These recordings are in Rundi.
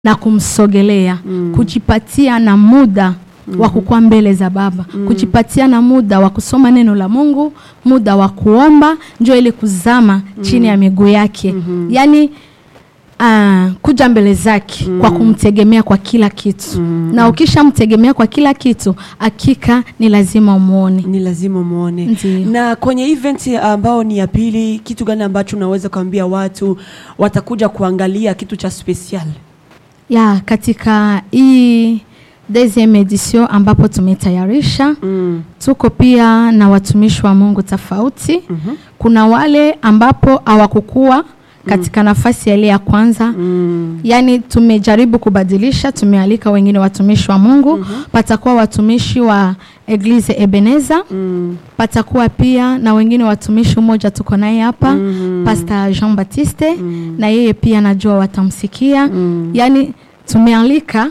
na kumsogelea kujipatia na muda wa kukuwa mbele za Baba, kujipatia na muda wa kusoma neno la Mungu, muda wa kuomba, njo ili kuzama chini ya miguu yake, yaani ah, kuja mbele zake kwa kumtegemea kwa kila kitu, na ukishamtegemea kwa kila kitu, hakika ni lazima umwone. ni lazima muone. Ndiyo. Na kwenye event ambao ni ya pili, kitu gani ambacho unaweza kuambia watu watakuja kuangalia kitu cha special? ya katika hii deuxième edition ambapo tumetayarisha Mm. tuko pia na watumishi wa Mungu tofauti. Kuna wale ambapo hawakukuwa katika nafasi ya ile ya kwanza Mm. yaani tumejaribu kubadilisha, tumealika wengine watumishi wa Mungu. Patakuwa watumishi wa Eglise Ebeneza, Mm. patakuwa pia na wengine watumishi, mmoja tuko naye hapa Pastor Jean Baptiste, na yeye pia najua watamsikia. Yaani tumealika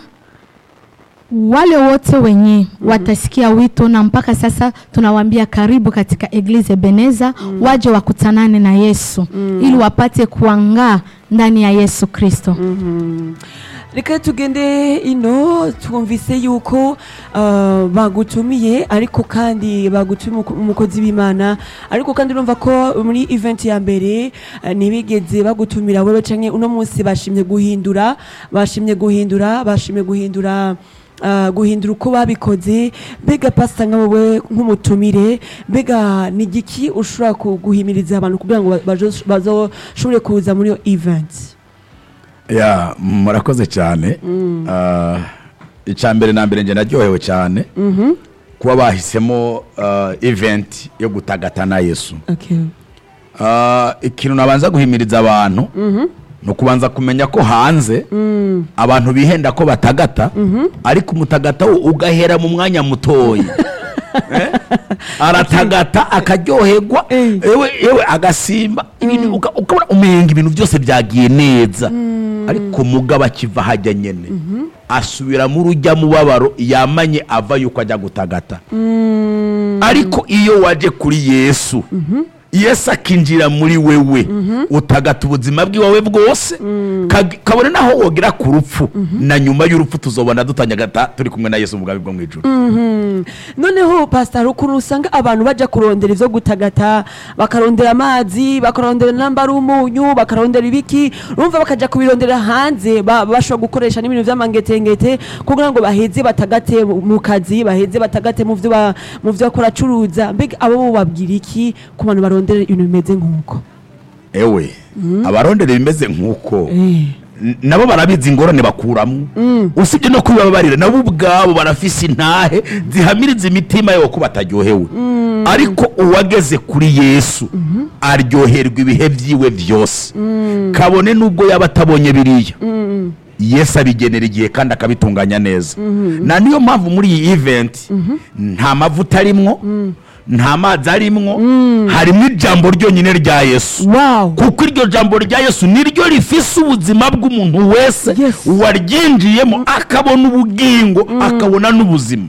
wale wote wenye watasikia wito, na mpaka sasa tunawaambia karibu katika Eglise Ebeneza, waje wakutanane na Yesu ili wapate kuangaa ndani ya Yesu Kristo. Mhm. reka tugende ino twumvise yuko uh, bagutumiye ariko kandi bagutumiye umuko- umukozi w'imana ariko kandi urumva ko muri event ya mbere uh, ntibigeze bagutumira wewe canke uno munsi bashimye guhindura bashimye guhindura bashimye guhindura uh, guhindura uko babikoze mbega pasita nka wowe nk'umutumire mbega ni igiki ushobora ku- guhimiriza abantu kugira ngo bazo- bazoshobore kuza muri iyo event ya murakoze cyane Ah, icya mbere na mbere njye naryohewe cyane kuba bahisemo ah, event yo gutagata na yesu okay. Ah, ikintu nabanza guhimiriza abantu ni ukubanza kumenya ko hanze abantu bihenda ko batagata ariko umutagata wo ugahera mu mwanya mutoya Eh? aratagata akaryoherwa Eh. yewe yewe agasimba ibintu uka- ukabona umenga ibintu byose byagiye neza ariko mugabo akiva hajya nyene asubira mu rujya mubabaro yamanye ava yuko ajya gutagata ariko iyo waje kuri yesu yesu akinjira muri wewe utagata ubuzima bw'iwawe bwose kag- kabone naho wogera ku rupfu na nyuma y'urupfu tuzobona dutanyagata turi kumwe na yesu mu bwami bwo mu ijuru Mhm. noneho pasitari ukuntu usanga abantu bajya kurondera ibyo gutagata bakarondera amazi bakarondera namba ari umunyu bakarondera ibiki urumva bakajya kubirondera hanze ba- bashobora gukoresha n'ibintu by'amangetengete kugira ngo baheze batagate mu kazi baheze batagate mu byo ba- mu byo bakora acuruza mbega abo bo babwira iki ku bantu barondera ibintu bimeze nk'uko ewe abarondera bimeze nk'uko Eh. n- nabo barabizi ingorane bakuramo usibye no kubibabarira nabo ubwabo barafise intahe zihamiriza imitima yabo ko bataryohewe ariko uwageze kuri yesu aryoherwa ibihe byiwe byose kabone n'ubwo yaba atabonye biriya yesu abigenera igihe kandi akabitunganya neza na niyo mpamvu muri iyi event nta mavuta arimwo nta mazi arimwo harimo ijambo ryonyine rya yesu wow kuko iryo jambo rya yesu niryo rifise ubuzima bw'umuntu wese Yes. waryinjiyemo akabona ubugingo akabona n'ubuzima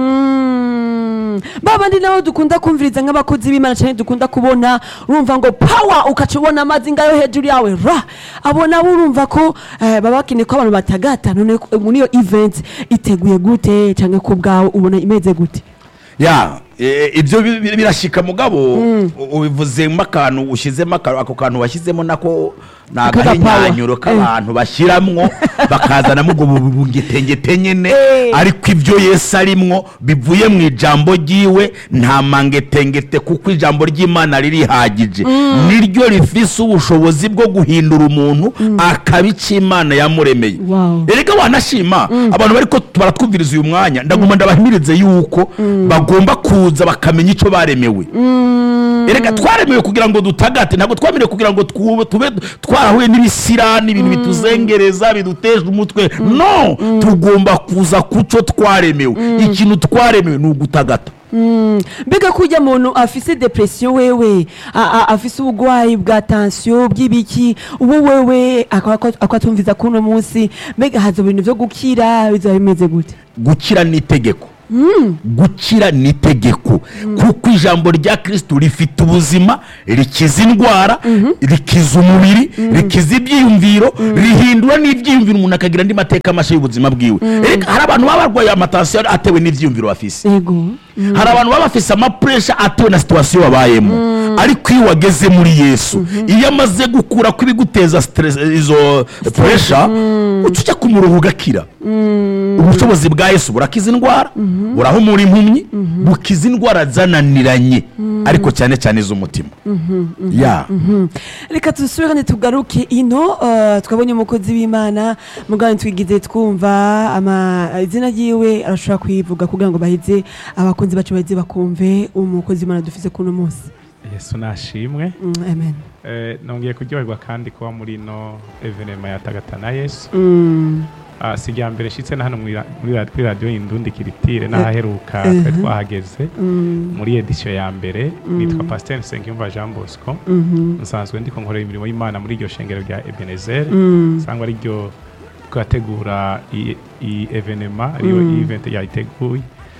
Mm. ba bandi nabo dukunda kumviriza nk'abakozi b'imana cyane dukunda kubona urumva ngo pawa ukaca ubona amazi ngayo hejuru yawe ra abo nabo urumva ko eh, baba bakeneye ko abantu batagata none ko- muri iyo event iteguye gute cyangwa ko ubwawe ubona imeze gute ya e, ibyo bi- bi- birashika mugabo u- ubivuzemo akantu ushyizemo aka- ako kantu washyizemo nako ni agahinyanyuro k'abantu bashyiramo bakazanamo ubwo bu- bungetengete nyine Eh. ariko ibyo yesu arimwo bivuye mu ijambo ryiwe nta mangetengete kuko ijambo ry'imana ririhagije niryo rifise ubushobozi bwo guhindura umuntu akaba icyo imana yamuremeye Wow. erega wanashima abantu bariko baratwumviriza uyu mwanya ndaguma ndabahimirize yuko bagomba kuza bakamenya icyo baremewe erega twaremewe kugira ngo dutagate ntabwo twaremewe kugira ngo twu- tube twarahuye n'ibisirani ibintu bituzengereza biduteje umutwe no tugomba kuza ku cyo twaremewe ikintu twaremewe ni ugutagata Mm. mbega ko ujya muntu afise depression wewe a- a- afise ubugwayi bwa tension bw'ibiki ubu wewe akatumviza kuno munsi mbega haza ibintu byo gukira bizaba bimeze gute gukira ni itegeko gukira ni itegeko kuko ijambo rya kristo rifite ubuzima rikiza indwara rikiza umubiri rikiza ibyiyumviro rihindura n'ibyiyumviro umuntu akagira andi mateka mashya y'ubuzima bwiwe Erega hari abantu baba barwaye amatasiyo atewe n'ibyiyumviro bafise yego hari abantu baba bafise amapuresha atewe na situwasiyo babayemo ariko iyo wageze muri yesu iyo amaze gukura ko ibiguteza stress- izo puresha uca ujya ku murongo ugakira ubushobozi bwa yesu burakiza indwara burahumura impumyi bukiza indwara zananiranye ariko cyane cyane iz'umutima ya reka dusubirane tugaruke ino eh, twabonye umukozi w'imana mugani twigize twumva ama izina ryiwe arashobora kuyivuga kugira ngo baheze abakunzi bacu baheze bakumve umukozi w'imana dufise kuno munsi yesu nashimwe Mm, amen Eh, nongeye kuryoherwa kandi kuba muri ino evenema ya tagata na yesu Mm, Ah, si irya mbere nshitse na hano muri ra- muri ra- kuri radiyo y'indundi kiritire n'ahaheruka Eh, twari mhm. twahageze mm, muri edisiyo ya mbere nitwa pasiteri nsengiyumva jean bosco mhm, nsanzwe ndiko nkorera imirimo y'imana muri iryo shengero rya ebenezer mm, usanga ari ryo twategura iyi iyi evenema ariyo Mm. event yayiteguye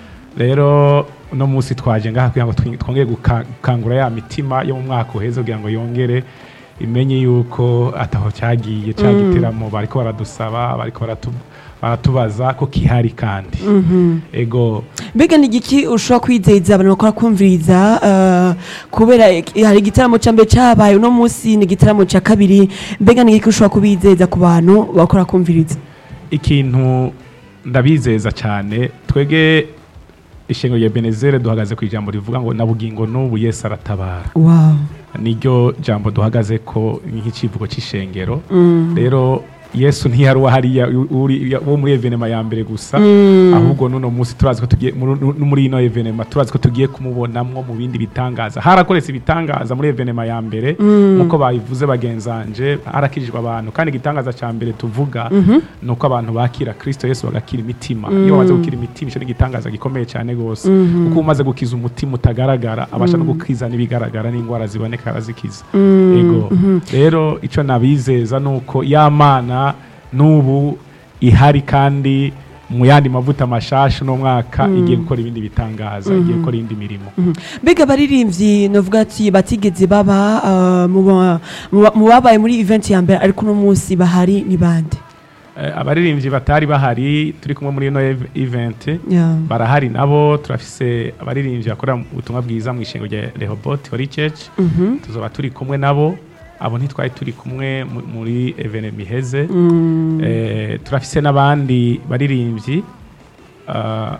rero uno munsi twaje ngaha kugira ngo twi- twongere guka- gukangura ya mitima yo mu mwaka uheze kugira ngo yongere imenye yuko ataho cyagiye cya giteramo bariko baradusaba bariko baratu- baratubaza ko kihari kandi mhm. ego mbega ni igiki ushobora kwizeza abantu bakora kumviriza eh, kubera ik- hari igitaramo cya mbere cyabaye uno munsi ni igitaramo cya kabiri mbega ni igiki ushobora kubizeza ku bantu bakora kumviriza ikintu ndabizeza cyane twege ishengero rya benezere duhagaze ku ijambo rivuga ngo na bugingo n'ubu yesu aratabara wow niryo jambo duhagaze ko nk'ikivugo cy'ishengero rero yesu ntiyari uwahariya uri- wo muri evenema ya mbere gusa ahubwo n'uno munsi turazi ko tugiye muri- no muri ino evenema turazi ko tugiye kumubonamwo mu bindi bitangaza harakoretse ibitangaza muri evenema ya mbere nk'uko babivuze bagenzanje harakijijwe abantu kandi igitangaza cya mbere tuvuga ni uko abantu bakira kristo yesu bagakira imitima iyo bamaze gukira imitima icyo ni igitangaza gikomeye cyane rwose kuko umaze gukiza umutima utagaragara abasha no gukiza n'ibigaragara n'indwara ziboneka arazikiza ego rero icyo nabizeza ni uko ya mana n'ubu ihari kandi mu yandi mavuta mashasha uno mwaka igiye gukora ibindi bitangaza igiye gukora indi mirimo mbega abaririmbyi navuga ati batigeze baba eh, mu ba- mu ba- mu babaye muri event ya mbere ariko uno munsi bahari ni bande Eh, abaririmbyi batari bahari turi kumwe muri ino ev- event Yeah. barahari nabo turafise abaririmbyi bakorera ubutumwa bwiza mu ishengo rya Rehoboth Holy Church Mhm. tuzoba turi kumwe nabo abo ntitwari turi kumwe mu- muri evene miheze Mm. Eh, turafise n'abandi baririmbyi ah,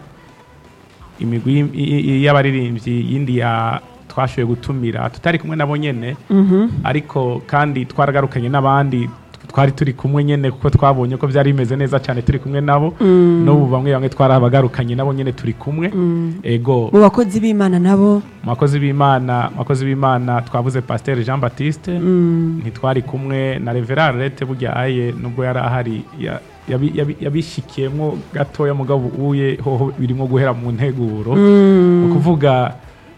imigwi y- y- y- y'abaririmbyi yindi ya twashoboye gutumira tutari kumwe nabo nyene Mhm. ariko kandi twaragarukanye n'abandi twari turi kumwe nyene kuko twabonye ko byari bimeze neza cyane turi kumwe nabo n'ubu bamwe bamwe twarabagarukanye nabo nyene turi kumwe ego mu bakozi b'imana nabo mu bakozi b'imana mu bakozi b'imana twavuze pasiteri jean baptiste ntitwari kumwe na reverard rete burya aye nubwo yari ahari ya- yabi- yabi- yabishikiyemo gatoya mugabo uye hoho birimo guhera mu nteguro ni ukuvuga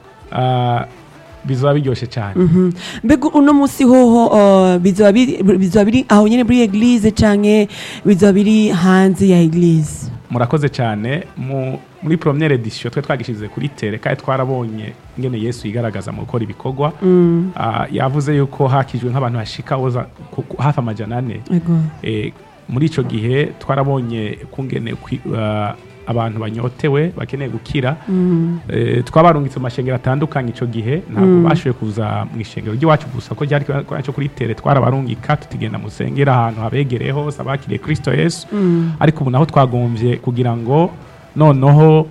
ah, bizaba biryoshye cyane Mhm. mbega uno munsi hoho eh, bizoba biri bizoba biri aho nyine muri eglise canke bizoba biri hanze ya eglise murakoze cyane mu muri premiere edition twe twagishize kuri tere kandi twarabonye ingene yesu yigaragaza mu gukora ibikorwa Ah, yavuze yuko hakijwe nk'abantu hashika woza ku- ku- hafi amajana ane ego Eh, muri icyo gihe twarabonye kungene kwi- ah, abantu banyotewe bakeneye gukira Eh, twabarungitse mu mashengero atandukanye icyo gihe ntabwo bashoboye kuza mu ishengero ry'iwacu gusa ko ryari cyo kuri tere twarabarungika tutigenda musengera ahantu habegereye hose abakiriye kirisito yesu ariko ubu naho twagombye kugira ngo noneho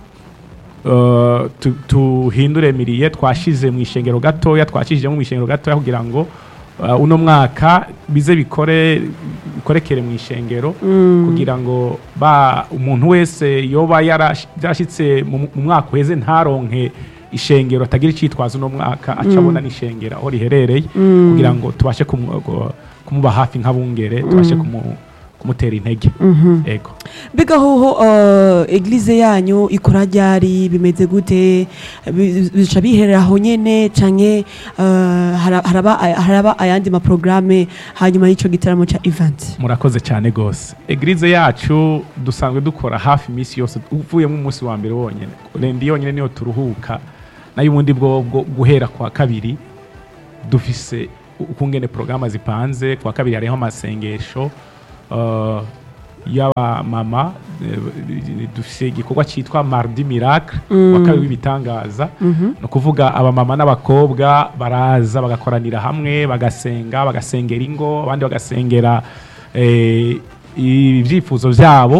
Uh, tu- tuhindure miriye twashize mu ishengero gatoya twashizemo mu ishengero gatoya kugira ngo uh, uno mwaka bize bikore bikorekere mu ishengero kugira ngo ba umuntu wese yoba yarash- yarashitse mu mu mwaka uheze ntaronke ishengero atagira icitwazo uno mwaka aca abona n'ishengero aho riherereye kugira ngo tubashe kumu- gu- kumuba hafi nk'abungere tubashe kumu kumutera intege ego mbega hoho uh, eglize yanyu ikora ryari bimeze gute Bi- bica biherera aho nyene canke uh, hara- haraba haraba ayandi maprograme hanyuma y'ico gitaramo ca event murakoze cyane gose eglize yacu dusanzwe dukora hafi iminsi yose uvuyemo umunsi wa mbere wonyine rendi yonyine niyo turuhuka nayo ubundi bwo bwo guhera kwa kabiri dufise ukungene porogaramu zipanze kwa kabiri hariho amasengesho uh, y'abamama eh, dufise igikorwa cyitwa mardi miracle wa kabiri w'ibitangaza ni ukuvuga abamama n'abakobwa baraza bagakoranira hamwe bagasenga bagasengera ingo abandi bagasengera eh, ibyifuzo byabo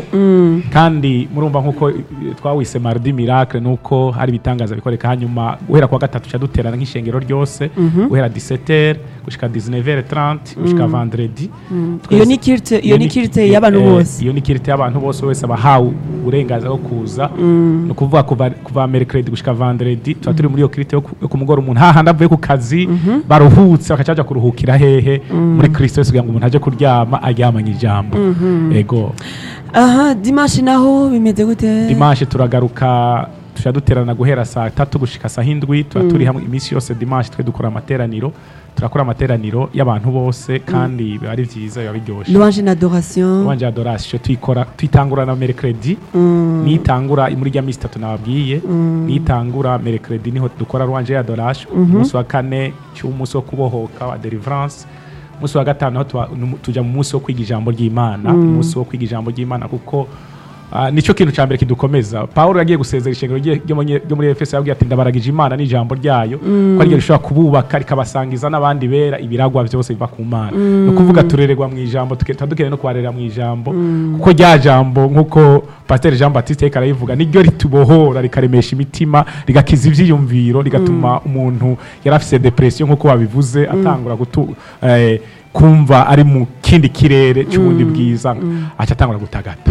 kandi murumva nk'uko eh, twawise mardi miracle nuko hari ibitangaza bikoreka hanyuma guhera kwa gatatu ca duterana nk'ishengero ryose guhera 17h gushika 19h30 gushika vendredi iyo ni kirite iyo ni kirite y'abantu Eh, bose iyo ni kirite y'abantu bose wese abahawe uburenganzira bwo kuza ni ukuvuga kuva kuva mercredi gushika vendredi tuba turi muri iyo kirite yo ku- yo ku mugoroba umuntu hahandi avuye ku kazi baruhutse bakaca baja kuruhukira hehe muri kristo yesu kugira ngo umuntu aje kuryama aryamanye ijambo ego aha dimanche naho bimeze gute dimanche turagaruka tuja duterana guhera saa tatu gushika saa hindwi tuba turi hamwe iminsi yose dimanche twe dukora amateraniro turakora amateraniro y'abantu bose kandi biba ari vyiza biba biryoshe louange na adoration wanje adoration tuyikora tuyitangura na mercredi nitangura muri rya minsi itatu nababwiye nitangura mercredi niho dukora rwanje adoration umunsi wa kane cy'umunsi wo kubohoka wa deliverance umunsi wa gatanu naho tuba- numu- tuja mu munsi wo kwiga ijambo ry'imana umunsi wo kwiga ijambo ry'imana kuko ah, nicyo kintu cya mbere kidukomeza pawulo yagiye gusezera ishengero rye- ryo muri- ryo muri efeso yabwiye ati ndabaragije imana n'ijambo ryayo ko ariryo rishobora kububaka rikabasangiza n'abandi bera ibiragwa byose biva ku mana ni ukuvuga turererwa mu ijambo tuke- tuba dukeneye no kubarera mu ijambo kuko rya jambo nk'uko pasiteri jean batiste yariko arayivuga niryo ritubohora rikaremesha imitima rigakiza ivyiyumviro rigatuma umuntu yari afise depression nk'uko babivuze atangura gutu eh, kumva ari mu kindi kirere cy'ubundi bwiza aca atangura gutagata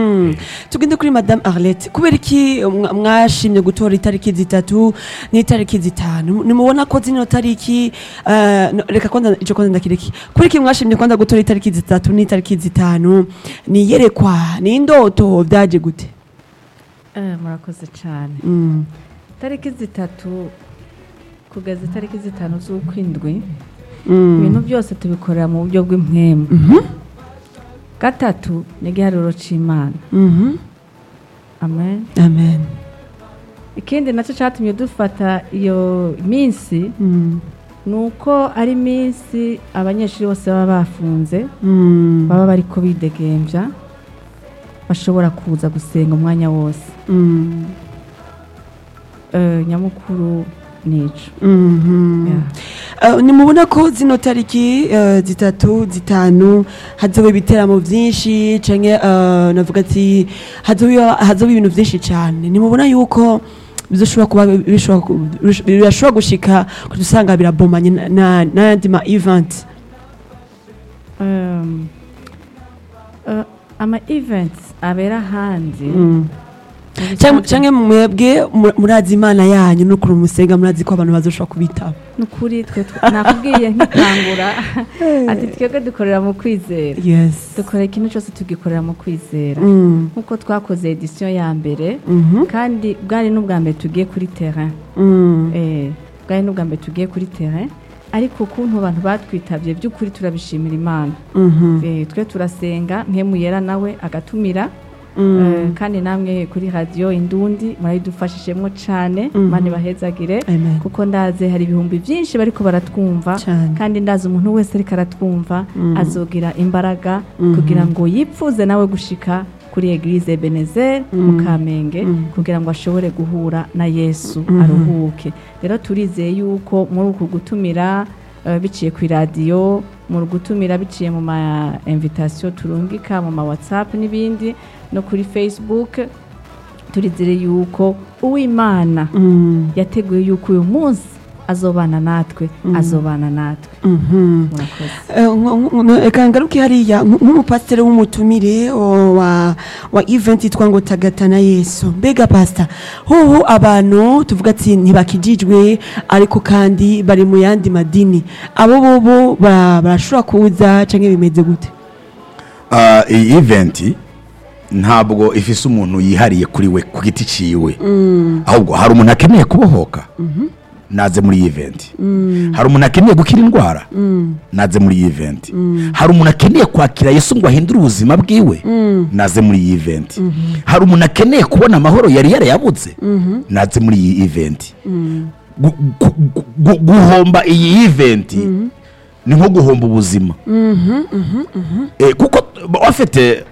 tugende kuri madame arlette kubera iki mwa- mwashimye gutora itariki zitatu n'itariki zitanu nimubona ko zino tariki eh, no, reka kwanza ico kwanza ndakireki kubera iki mwashimye kwanza gutora itariki zitatu n'itariki zitanu ni iyerekwa ni indoto vyaje gute Eh, murakoze cyane Mm. tariki zitatu kugeza itariki zitanu z'ukwindwi Mm. ibintu byose tubikorera mu buryo bw'impwemu gatatu ni igiharuro cy'imana Mhm. amen amen ikindi nacyo cyatumye dufata iyo minsi Mm. ni uko ari iminsi abanyeshuri bose baba bafunze Mm. baba bari ko bidegembya bashobora kuza gusenga umwanya wose Mm. Eh, nyamukuru nico Mhm. Yeah. Uh, nimubona ko zino tariki uh, zitatu zitanu hazoba ibiteramo byinshi canke uh, navuga ati hazoba hazoba ibintu byinshi cyane nimubona yuko bizoshobora kuba bishobora ku- bish- birashobora gushika kudusanga birabomanye na- na- n'ayandi ma event Um, uh, ama events abera hanze Mm. mu Canke- bisanzwe- canke mwebwe mu- murazi imana yanyu n'ukuntu musenga murazi ko abantu bazoshobora kubitaba ni ukuri twe twe- nakubwiye nkikangura ati twebwe dukorera mu kwizera yes dukora ikintu cyose tugikorera mu kwizera Mm. nk'uko twakoze edisiyo ya mbere Mhm. kandi bwari n'ubwa mbere tugiye kuri terrain Mm. Eh, bwari n'ubwa mbere tugiye kuri terrain ariko ukuntu abantu batwitabye by'ukuri turabishimira imana Mhm. Eh, twe turasenga nkemu yera nawe agatumira Mm. Eh, kandi namwe kuri radiyo indundi murabidufashijemo cyane Mhm. mani bahezagire Amen. kuko ndaze hari ibihumbi byinshi bariko baratwumva Cane. kandi ndazi umuntu wese ariko aratwumva Mhm. azogira imbaraga Mhm. kugira ngo yipfuze nawe gushika kuri eglise benezer mu kamenge kugira ngo ashobore guhura na yesu aruhuke rero turizeye yuko muri uku gutumira eh, biciye ku iradiyo mu gutumira biciye mu ma invitation turungika mu ma whatsapp n'ibindi no kuri facebook turizere yuko uwimana Mm. yateguye yuko uyu munsi azobana natwe azobana natwe Mhm. murakoze Eh, nko- nko- reka ngaruke hariya nk- nk'umupasiteri w'umutumire o, wa wa event yitwa ngo tagatana yesu mbega pasita hoho abantu tuvuga ati ntibakijijwe ariko kandi bari mu yandi madini abo bobo ba- barashobora kuza canke bimeze gute Ah, iyi eventi ntabwo ifise umuntu yihariye kuri we ku giti ciwe ahubwo hari umuntu akeneye kubohoka naze muri iyi eventi hari umuntu akeneye gukira indwara naze muri iyi eventi hari umuntu akeneye kwakira yesu ngo ahindure ubuzima bwiwe naze muri iyi eventi hari umuntu akeneye kubona amahoro yari yarayabuze naze muri iyi eventi Gu- gu- gu- gu- guhomba iyi eventi ni nko guhomba ubuzima Eh, kuko bafite